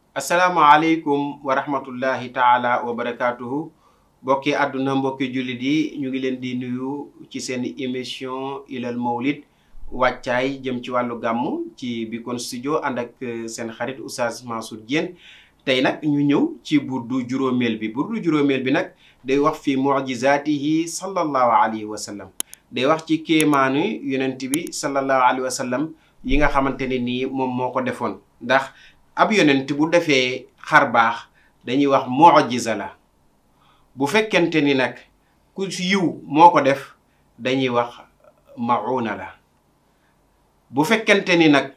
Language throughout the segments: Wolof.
asalaamaaleykum wa rahmatullahi taala wa barakaatuhu mbokki àdduna mbokki jullit yi ñu ngi leen di nuyu ci seen émission ilal mawlid wàccaay jëm ci wàllu gàmm ci Bikon studio ànd ak seen xarit Oustaz Mansour Diène tey nag ñu ñëw ci burdu juróomeel bi burdu juróomeel bi nag day wax fi mujizaatihi sallallahu alayhi wa sallam day wax ci kéemaanu yonent bi sallallahu alayhi wa sallam yi nga xamante ne nii moom moo ko defoon ndax ab yonent bu defee xar baax dañuy wax mujiza la bu fekkente ni nag ku yiw moo ko def dañuy wax mauna la bu fekkente ni nag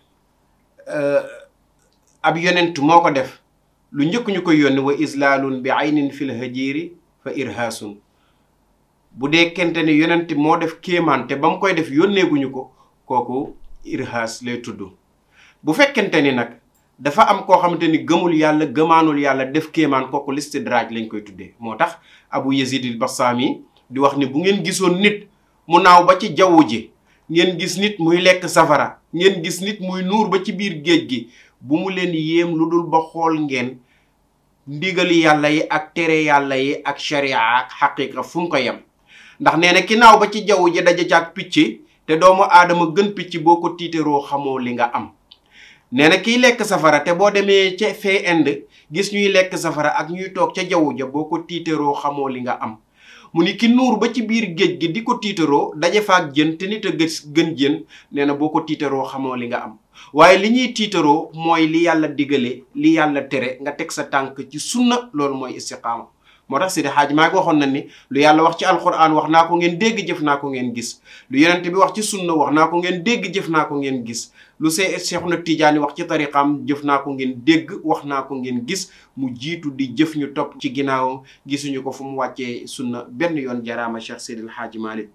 ab yonent moo ko def lu njëkk ñu koy yónni wa islaalun bi aynin fil hajiri fa irhaasun bu dee kente ni yonent moo def kéemaan te ba mu koy def yónneeguñu ko kooku irhaas lay tudd bu fekkente ni nag dafa am koo xamante ni gëmul yàlla gëmaanul yàlla def kéemaan kooku listidraaj lañ koy tuddee moo tax abu yazid al bassami di wax ni bu ngeen gisoon nit mu naaw ba ci jaww ji ngeen gis nit muy lekk safara ngeen gis nit muy nuur ba ci biir géej gi bu mu leen yéem lu dul ba xool ngeen ndigali yàlla yi ak tere yàlla yi ak sharia ak xaqiqa fu mu ko yem ndax nee na ki naaw ba ci jaww ji daja caag picc te doomu aadama gën picc boo ko tiitaroo xamoo li nga am nee na kiy lekk safara te boo demee ca fee Inde gis ñuy lekk safara ak ñuy toog ca jaww ja boo ko tiitaroo xamoo li nga am mu ni ki nuur ba ci biir géej gi di ko tiitaroo daje faak jën te nit a gën jën nee na boo ko tiitaroo xamoo li nga am waaye li ñuy tiitaroo mooy li yàlla digale li yàlla tere nga teg sa tànk ci sunna loolu mooy istiqaama moo tax Seydi Hadji Maalik waxoon na ni lu yàlla wax ci alquran wax naa ko ngeen dégg jëf naa ko ngeen gis lu yonent bi wax ci sunna wax naa ko ngeen dégg jëf naa ko ngeen gis lu see Seexuna Tijaani wax ci tariqaam jëf naa ko ngeen dégg wax naa ko ngeen gis mu jiitu di jëf ñu topp ci ginnaawam gisuñu ko fu mu wàccee sunna benn yoon jaraama Cheikh Seydil Hadji Maalik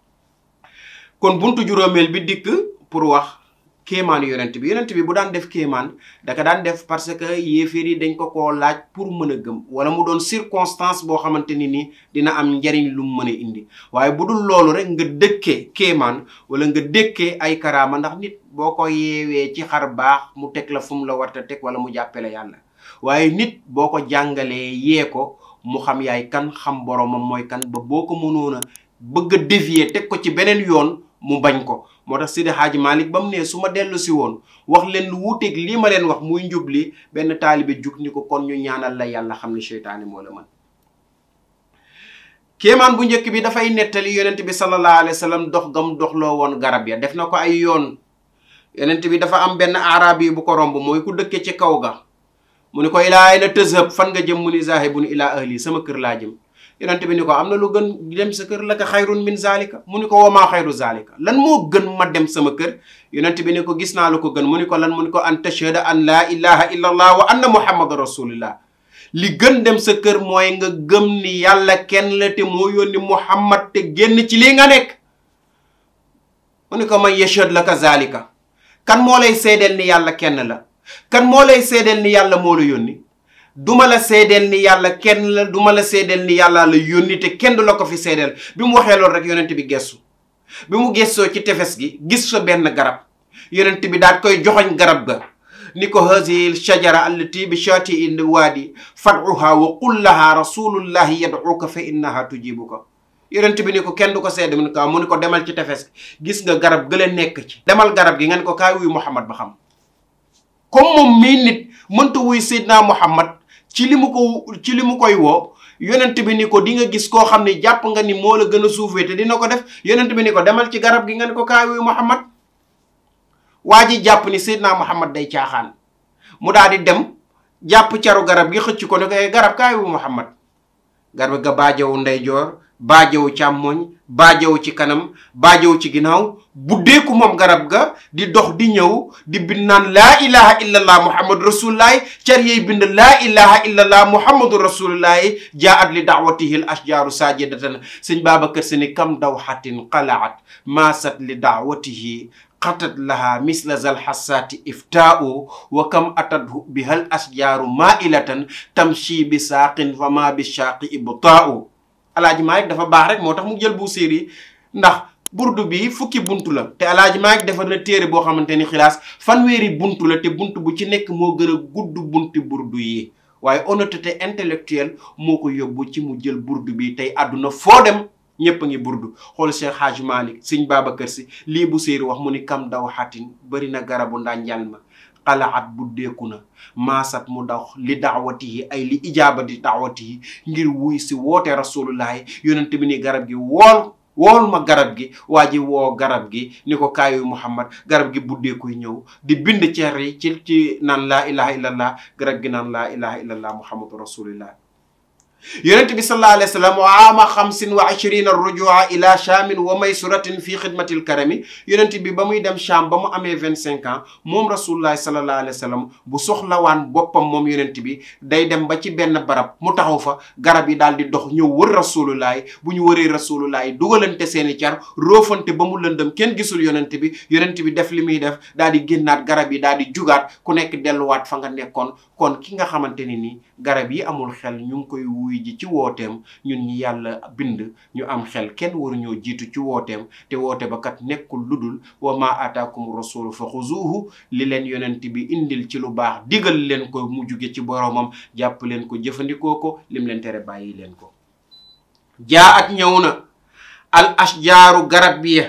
kon buntu juróomeel bi dikk pour wax kéemaanu yonent bi yonent bi bu daan def kéemaan daka daan def parce que yéeféer yi dañ ko koo laaj pour mën a gëm wala mu doon circonstance boo xamante ni ni dina am njariñ lu mu mën a indi waaye bu dul loolu rek nga dëkkee kéemaan wala nga dëkkee ay karaama ndax nit boo ko yeewee ci xar baax mu teg la fu mu la warta teg wala mu jàppale yàlla waaye nit boo ko jàngalee yee ko mu xam yaay kan xam boromam mooy kan ba boo ko mënoon a bëgg a dévier teg ko ci beneen yoon mu bañ ko moo tax Seydi Hadji Malick ba mu ne su ma dellu si woon wax leen lu wuuteeg lii ma leen wax muy njub li benn taalibe jug ni ko kon ñu ñaanal la yàlla xam ne seytaane moo la mën kéemaan bu njëkk bi dafay nettali yonent bi sallallahu alayhi wa sallam dox gam doxloo woon garab ya def na ko ay yoon yonent bi dafa am benn arab yi bu ko romb mooy ku dëkke ci kaw ga mu ni ko ilaa ayna tazhab fan nga jëm mu ni zahibun ilaa ahli sama kër laa jëm yonent bi ni ko am na lu gën dem sa kër la ka xayrun min zalika mu ni ko wamaa xayru zalika lan moo gën ma dem sama kër yonent bi ni ko gis naa lu ko gën mu ni ko lan mu ni ko an tashhada an laa ilaha illa allah wa anna muhammadan rasulillah li gën dem sa kër mooy nga gëm ni yàlla kenn la te moo yónni muhammad te génn ci lii nga nekk mu ni ko man yashhad la ka zalika kan moo lay seedeel ni yàlla kenn la kan moo lay seedeel ni yàlla moo la yónni duma la seedeel ni yàlla kenn la duma la seedeel ni yàlla la yónni te kenn du la ko fi seedeel bi mu waxee loolu rek yonent bi gestu bi mu gestoo ci tefes gi gis fa benn garab yonent bi daat koy joxoñ garab ga ni ko hazihi shajara allati bi shati in waadi fad'uha wa qul laha rasulullahi yad'uka fa innaha tujibuka yonent bi ni ko kenn du ko seede mu ni ko mu ni ko demal ci tefes gi gis nga garab gële nekk ci demal garab gi nga ni ko kaay wuy Muhammad ba xam comme moom mii nit mënta wuy Seydina Muhammad ci li mu ko ci li mu koy woo yonent bi ni ko di nga gis koo xam ne jàpp nga ni moo la gën a suufee te dina ko def yonent bi ni ko demal ci garab gi nga ni ko kaay wuy Muhammad waa ji jàpp ni Seydina Muhammad day caaxaan mu daal di dem jàpp caru garab gi xëcc ko ne ko garab kaay wuy Muhammad garab ga baajawu ndeyjoor baajawu càmmoñ baajawu ci kanam baajawu ci ginnaaw buddeeku moom garab ga di dox di ñëw di bind naan laa ilaha illallah muhammadu rasulullahi car yey bind laa ilaha illallah muhammadu rasulullahi jaat li daawatihi l ashjaaru sajidatan sëñ Babacar Si ni kam daw xatin qalaat maasat li daawatihi xatat laha misla zal xasaati iftaau wa kam atadhu bihal asjaaru mailatan tamshi bi saaqin fama bi shaaqi ibtaau alaaji Maalik dafa baax rek moo tax mu jël bu séeri ndax burdu bi fukki buntu la te alaaji maa ngi defar na téere boo xamante ni xilaas fanweeri buntu la te buntu bu ci nekk moo gën a gudd bunti burdu yi waaye honnêteté intellectuelle moo ko yóbbu ci mu jël burdu bi tey àdduna foo dem ñëpp a ngi burdu xool Cheikh Hadj Malick sëñ Babacar Si lii bu séeri wax mu ni kam daw xatin bëri na garabu ndànjal ma xalaat bu deeku na maasat mu daw li daawatihi ay li ijaabati daawatihi ngir wuy si woote rasulullahi yonent bi ni garab gi wool wool ma garab gi waa ji woo garab gi ni ko kaayu muhammad garab gi buddeekuy ñëw di bind ceer yi ci ci naan laa ilaha illallah garab gi naan laa ilaha illallah muhammadu rasulillah yonent bi sallallahu alayhi wa sallam wa aama xamsin wa ashrina rujua ila chaamin wa maysuratin fi xidmatil karami yonent bi ba muy dem Cham ba mu amee vingt cinq ans moom rasulullahi sallallahu alayhi wa sallam bu soxlawaan boppam moom yonent bi day dem ba ci benn barab mu taxaw fa garab yi daal di dox ñëw wër rasulullahi bu ñu wëree rasulullahi dugalante seeni car roofante ba mu lëndëm kenn gisul yonent bi yonent bi def li muy def daal di génnaat garab yi daal di jugaat ku nekk delluwaat fa nga nekkoon kon ki nga xamante ni nii garab yi amul xel ñu ngi koy wuy ji ci wooteem ñun ñi yàlla bind ñu am xel kenn waruñoo jiitu ci wooteem te woote ba kat nekkul ludul wa ma ataakum rasulu fa xuzuuhu li leen yonent bi indil ci lu baax digal leen ko mu juge ci boromam jàpp leen ko jëfandikoo ko lim leen tere bàyyi leen ko jaa at ñëw na al ashjaaru garab ya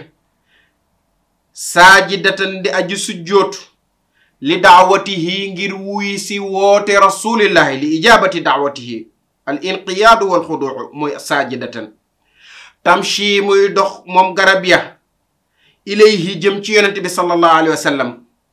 saajidatan di aji sujjootu li daawatihi ngir wuy si woote rasulillahi li ijabati daawatihi al inqiyaadu wal xuduu mooy saajidatan tamshi muy dox moom garab ya ilayhi jëm ci yonente bi sallallahu alayhi wa sallam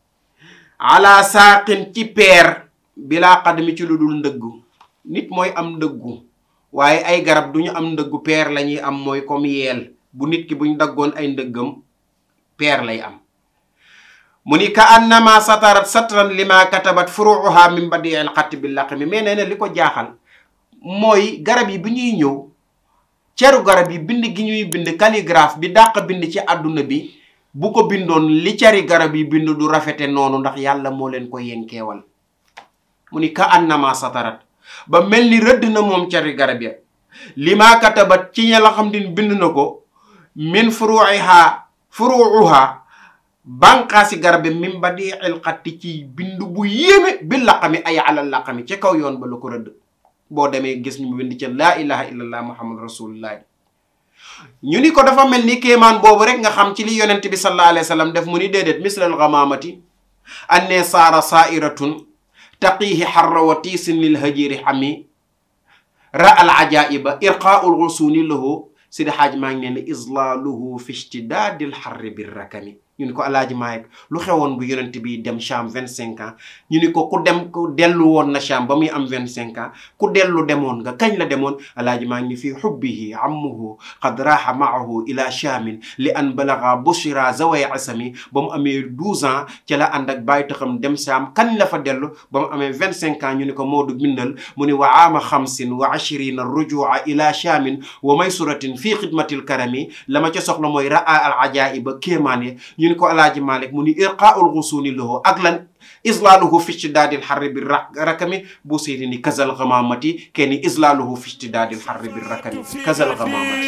ala saaqin ci peer bilaa xadmi ci lu dul ndëggu nit mooy am ndëggu waaye ay garab duñu am ndëggu peer la ñuy am mooy comme yeel bu nit ki buñ daggoon ay ndëggam peer lay am mu ni ka annama satarat satran lima katabat furuuha min badi al xatti bi laqmi mais nee na li ko jaaxal mooy garab yi bi ñuy ñëw ceru garab yi bind gi ñuy bind calligraphe bi dàq bind ci àdduna bi bu ko bindoon li ceri garab yi bind du rafete noonu ndax yàlla moo leen ko yenkeewal mu ni ka annama satarat ba mel ni rëdd na moom ceri garab ya lima katabat ci ña la xam din bind na ko min furuuha furuuha bànqaasi garab bi min ba di el xatti ci bindu bu yéeme bi laqami ay alal laqami ci kaw yoon ba la ko rëdd boo demee gis ñu mu bind ca laa ilaha illallah muhammad rasulullah ñu ni ko dafa mel ni kéemaan boobu rek nga xam ci li yonent bi sallallahu alayhi wa sallam def mu ni déedéet mislal ghamamati anne saara sairatun taqihi xarra wa tiisin lil hajiri xami ra al ajaiba irqaul rusuni lahu sidi xaaj maa ngi ne ne islaaluhu fi ishtidaadil xarri bir rakami ñu ni ko alaaji maayek lu xewoon bu yonent bi dem Cham vingt cinq ans ñu ni ko ku dem ku dellu woon na Cham ba muy am vingt cinq ans ku dellu demoon nga kañ la demoon alaaji maa ngi ni fii xubbihi ammuhu qad raaxa maahu ila Chamin li an balaga bushra zaway asami ba mu amee douze ans ci la ànd ak bàyyi taxam dem Cham kañ la fa dellu ba mu amee vingt cinq ans ñu ni ko Moodu bindal mu ni wa aama xamsin wa ashrina rujua ila Chamin wa maysuratin fii xidmatil karami la ma ca soxla mooy raa al ajaiba kéemaan yi ñu ni ko alaaji malik mu ni irqaul gusuni lahu ak lan islaaluhu fi ishtidaadil xarri bi rakami bu séeri ni kazal gamamati kenni islaaluhu fi ishtidaadil xarri bi rakami kazal gamamati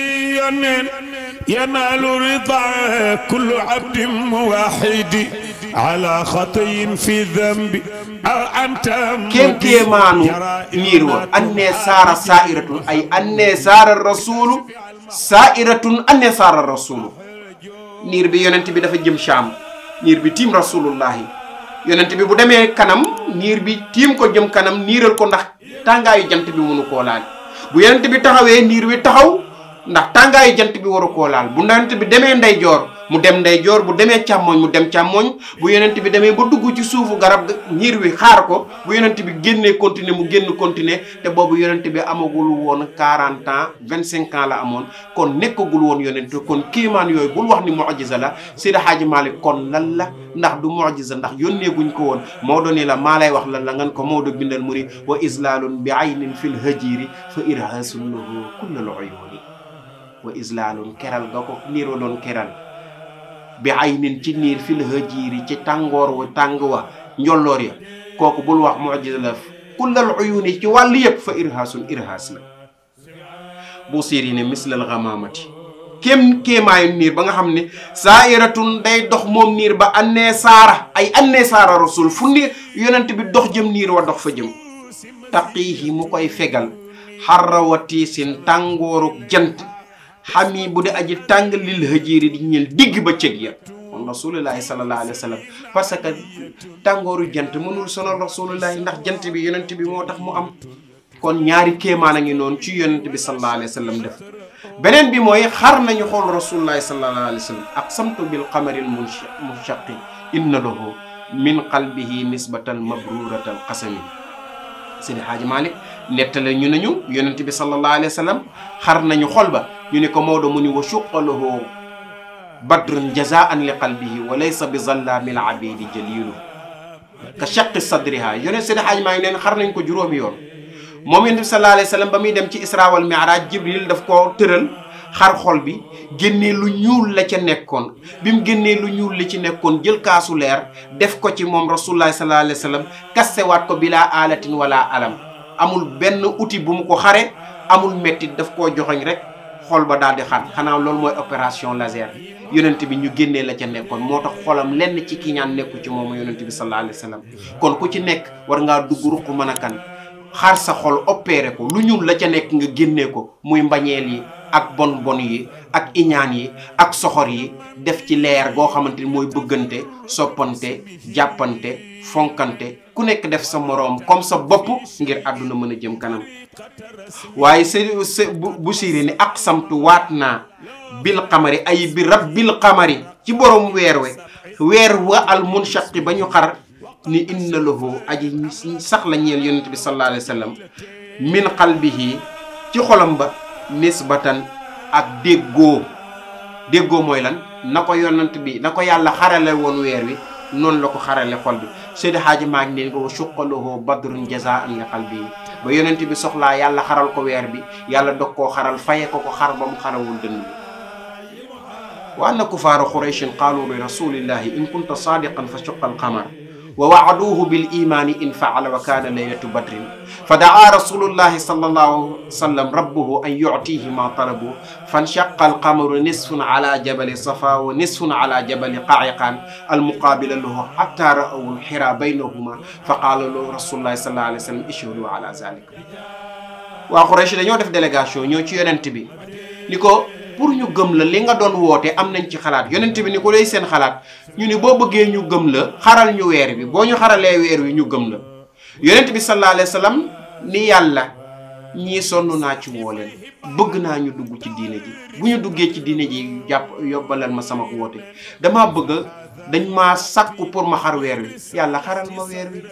ينال رضا كل عبد واحد على خطي في ذنب أنت kéem kéemaanu niir wa annee saara sairatun ay annee saara rasulu sairatun annee saara rasulu niir bi yonent bi dafa jëm Cham niir bi tiim rasulullahi yonent bi bu demee kanam niir bi tiim ko jëm kanam niiral ko ndax tàngaayu jant bi mënu koo laal bu yonent bi taxawee niir wi taxaw ndax tàngaayu jant bi waru koo laal bu yonent bi demee ndeyjoor mu dem ndeyjoor bu demee càmmoñ mu dem càmmoñ bu yonent bi demee ba dugg ci suufu garab niir wi xaar ko bu yonent bi génnee continuer mu génn continuer te boobu yonent bi amagul woon 40 ans 25 ans la amoon kon nekkagul woon yonent kon kéemaan yooyu bul wax ni mu'jiza la Seydi Hadji Malick kon lan la ndax du mu'jiza ndax yónneeguñ ko woon Maodo ni la maa lay wax lan la ngan ko Maodo bindal mu ni wa islaalun bi aynin fil hajiri fa irhasun lahu kullal uyuni wa islaalun keral ga ko niiroo doon keral bi ay nin ci niir fil hajiiri ci tàngoor wa tàng wa njolloor ya kooku bul wax mujiza la kullal uyuni ci wàll yëpp fa irhaasun irhaas la bu siiri ne mislal gamaamati kéem kéemaayu niir ba nga xam ne saa'iratun day dox moom niir ba annee saara ay annee saara rasul fu niir yonent bi dox jëm niir wa dox fa jëm taqiihi mu koy fegal xarra wa tiisin tàngooru jant xam yi bu dee aji tàng lil hëjiiri di ñeel digg ba cëg ya moom rasulullahi sallallahu alayhi wa sallam parce que tàngooru jant mënul sonal rasulullahi ndax jant bi yonent bi moo tax mu am kon ñaari kéemaan a ngi noonu ci yonent bi sallallahu alayhi wa sallam def beneen bi mooy xar nañu xool rasulullahi sallallahu alayhi wa sallam aqsamtu bil qamaril munshaqi inna lahu min qalbihi nisbatan mabruratal qasami sëñ Xaaji Malik nettale ñu nañu yonent bi sallallahu alayhi wa sallam xar nañu xol ba ñu ne ko Maodo mu ni wa shuqalahu badrun jazaan li qalbihi wa laysa bi zallaamil abidi jalilu ka shaqi sadriha yonent sëñ Xaaji Malik neen xar nañ ko juróomi yoon moom yonent bi sallallahu alayhi wa sallam ba muy dem ci isra wal mi'raj jibril daf ko tëral xar xol bi génnee lu ñuul la ca nekkoon bi mu génnee lu ñuul li ci nekkoon jël kaasu leer def ko ci moom rasulullah sallallahu alayhi wa sallam kastewaat ko bilaa alatin wala alam amul benn outil bu mu ko xare amul mettit daf koo joxoñ rek xol ba daal di xar xanaa loolu mooy opération laser yonent bi ñu génnee la ca nekkoon moo tax xolam lenn ci ki ñaan nekku ci moom yonent bi sallallahu alayhi wa sallam kon ku ci nekk war ngaa dugg ruq mën a kan xar sa xol opéré ko lu ñuul la ca nekk nga génnee ko muy mbañeel yi ak bon bon yi ak iñaan yi ak soxor yi def ci leer goo xamante ni mooy bëggante soppante jàppante fonkante ku nekk def sa moroom comme sa bopp ngir àdduna mën a jëm kanam waaye se se bu siiri ni ak samtu waat naa bil xamari ay bi rabbil xamari ci borom weer we weer wa al munshaqi ba ñu xar ni inna lahu aji sax la ñeel yonent bi sallallahu alayhi wa sallam min qalbihi ci xolam ba nisbatan ak déggoo déggoo mooy lan na ko yonent bi na ko yàlla xarale woon weer wi noonu la ko xarale xol bi Seydi Haaji maa ngi leen ko suqalahu badrun jazaan li qalbi ba yonent bi soxlaa yàlla xaral ko weer bi yàlla dog koo xaral faye ko ko xar ba mu xarawul dënn bi wa anna kufaara qurayshin qaalu li rasulillahi in kunta saadiqan fa suqa alqamar wa waaduuhu bil imaani in faala wa kaana laylatu badrin fa daa rasulullahi sallallahu alayhi wa sallam rabbuhu an yuctihi ma talabu fanshaqa alqamaru nisfun ala jabali safa wa nisfun ala jabali qaayiqaan almuqaabila lahu xatta ra'aw alxira baynahuma fa qaala lahu rasulullahi sallallahu alayhi wa sallam ishhadu ala zalik waa Quraysh dañoo def délégation ñoo ci yonent bi ni ko pour ñu gëm la li nga doon woote am nañ ci xalaat yonent bi ni ko lay seen xalaat ñu ni boo bëggee ñu gëm la xaral ñu weer bi boo ñu xaralee weer wi ñu gëm la yonent bi sallallahu alayhi wa sallam ni yàlla ñii sonn naa ci woo leen bëgg naa ñu dugg ci diine ji bu ñu duggee ci diine ji jàpp yóbbalal ma sama woote damaa bëgg dañ maa sàkku pour ma xar weer wi yàlla xaral ma weer wi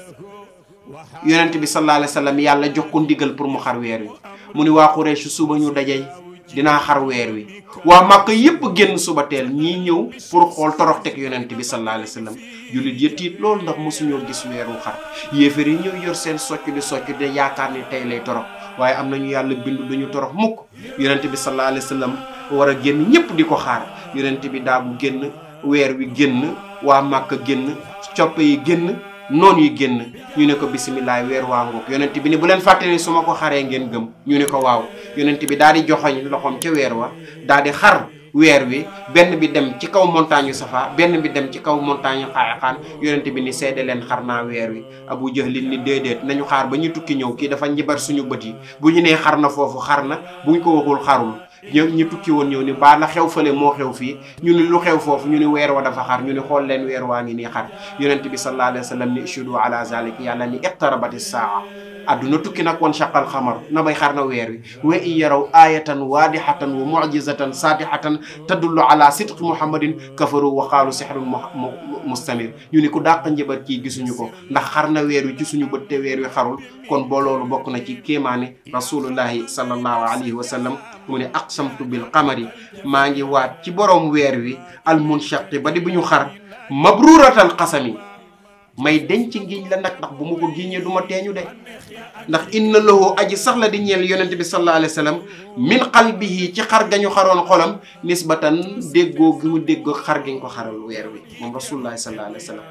yonent bi sallallahu alayhi wa sallam yàlla jox ko ndigal pour mu xar weer wi mu ni waa Quraysh suba ñu dajey dinaa xar weer wi waa Màkka yépp génn suba teel ñii ñëw pour xool torox teg yonent bi sallallahu alayhi wa sallam jullit ya tiit loolu ndax mosuñoo gis weeru xar yéefar yi ñëw yor seen socc di socc de yaakaar ni tey lay torox waaye am nañu yàlla bindu duñu torox mukk yonent bi sallallahu alayhi wa sallam war a génn ñépp di ko xaar yonent bi daagu génn weer wi génn waa Màkka génn coppe yi génn noonu yi génn ñu ne ko bisimilah weer waa ngoog yonent bi ni bu leen fàtte ni su ma ko xaree ngeen gëm ñu ne ko waaw yonent bi daal di joxoñ loxoom ca weer wa daal di xar weer wi benn bi dem ci kaw montagne yu safa benn bi dem ci kaw montagne yu xaaxaan yonent bi ni seede leen xar naa weer wi abu jahlin ni déedéet nañu xaar ba ñu tukki ñëw kii dafa njibar suñu bët yi bu ñu nee xar na foofu xar na buñ ko waxul xarul ñë ñu tukki woon ñëw ni baa la xew fële moo xew fii ñu ni lu xew foofu ñu ni weer wa dafa xar ñu ni xool leen weer waa ngi nii xar yonent bi sallallahu alayhi wa sallam ni ishudu ala zalik yàlla ni iqtarabati saa adduna tukki nag woon shaqal xamar na bay xar na weer wi wa in yaraw ayatan waadihatan wa mucjizatan saatihatan tadullu ala sidqi muhammadin kafaru wa qaalu sihrun mustamir ñu ni ku dàq njëbat kii gisuñu ko ndax xar na weer wi ci suñu bët te weer wi xarul kon boo loolu bokk na ci kéemaane rasulullahi sallallahu alayhi wa sallam mu ne aqsamtu bil qamari maa ngi waat ci borom weer wi al munshaqi ba di bu ñu xar mabruratal qasami may denc ngiñ la nag ndax bu ma ko giñee du ma teeñu de ndax inna lahu aji sax la di ñeel yonente bi sallallahu alayhi wa sallam min qalbihi ci xar gañu xaroon xolam nisbatan déggoo gi mu déggoo xar gi nga ko xaral weer wi moom rasulullahi sallallahu alayhi wa sallam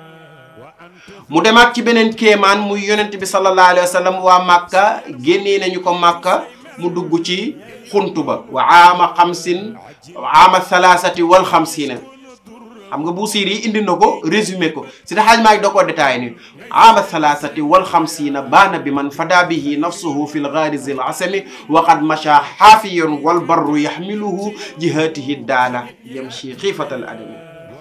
mu demaat ci beneen kéemaan muy yonente bi sallallahu alayhi wa sallam waa màkka génnee nañu ko màkka mu dugg ci xuntu ba wa aama xamsin aama thalaasati wal xamsina xam nga Buusiri yi indi na ko résumé ko si da xaaj maa ngi da koo détaillé ni aama thalaasati wal xamsina baana bi man fada bihi nafsuhu fi lgaarizi l asami wa qad macha xaafiyon wal barru yaxmiluhu jihatihi daala yamshi xiifatal adami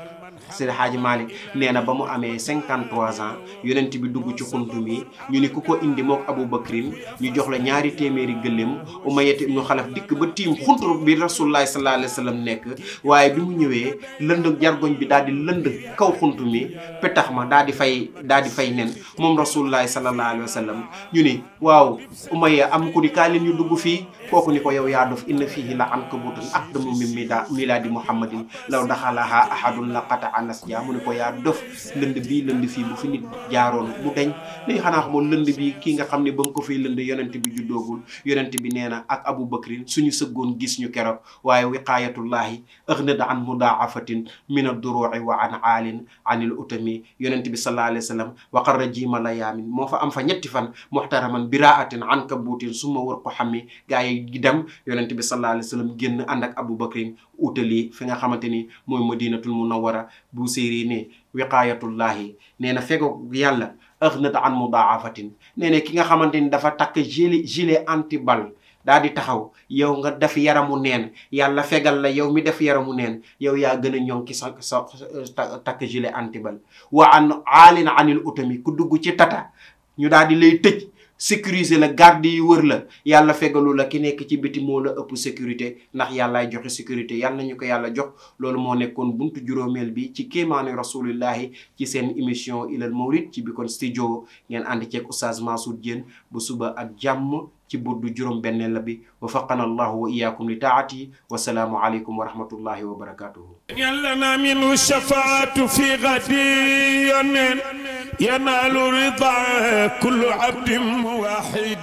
Seydi Hadji Malick nee na ba mu amee 53 ans yonent bi dugg ci xuntu mi ñu ni ku ko indi mook Abu Bakrin ñu jox la ñaari téeméeri gëléem Umayyat ibnu Xalaf dikk ba tiim xuntu bi Rasulullahi sallallahu alayhi wa sallam nekk waaye bi mu ñëwee lënd jargoñ bi daal di lënd kaw xuntu mi petax ma daal di fay daal di fay nen moom Rasulullahi sallallahu alayhi wa sallam ñu ni waaw Umayya am ku ni kaa leen ñu dugg fii kooku ni ko yow yaa dof inna fiihi la ankabutun aqdamu min milaadi Muhammadin law daxalaha ahadun la qata anas ja mu ne ko yaa dof lënd bii lënd fii bu fi nit jaaroon mu deñ léegi xanaa xamoon lënd bi kii nga xam ne ba mu ko fiy lënd yonent bi juddoogul yonent bi nee na ak Abu Bakrin suñu sëggoon gis ñu keroog waaye wiqaayatullahi aghnad an mudaafatin min ad-duru'i wa an aalin anil utami yonent bi sallallahu alayhi wa sallam waqarra jiima la yaamin moo fa am fa ñetti fan muhtaraman biraatin an kabuutin summa war ko xammi gaa yi dem yonent bi sallallahu alayhi wa sallam génn ànd ak Abu Bakrin utali fi nga xamante ni mooy madinatul munawwara bu séeri ne wiqaayatullahi nee na fego yàlla aghnat an mudaafatin nee na ki nga xamante ni dafa takk gilet gilet anti-bal daa di taxaw yow nga def yaramu neen yàlla fegal la yow mi def yaramu neen yow yaa gën a ñoŋ ki sa sa takk gilet anti-bal wa an aalin anil utami ku dugg ci tata ñu daal di lay tëj sécuriser la garde yi wër la yàlla fegalu la ki nekk ci biti moo la ëpp sécurité ndax yàllaay joxe sécurité yàlla nañu ko yàlla jox loolu moo nekkoon buntu juróomeel bi ci kéemaani rasulillahi ci seen émission ilal mawlid ci Bikon studio ngeen ànd ceeg oustaz Mansour Diène bu suba ak jàmm ci buddu juróom benneel la bi wafaqana allahu wa iyaakum li taati wasalaamu aleykum wa rahmatullahi wa barakatuhu لنا منه الشفاعة في غد ينال رضا كل عبد واحد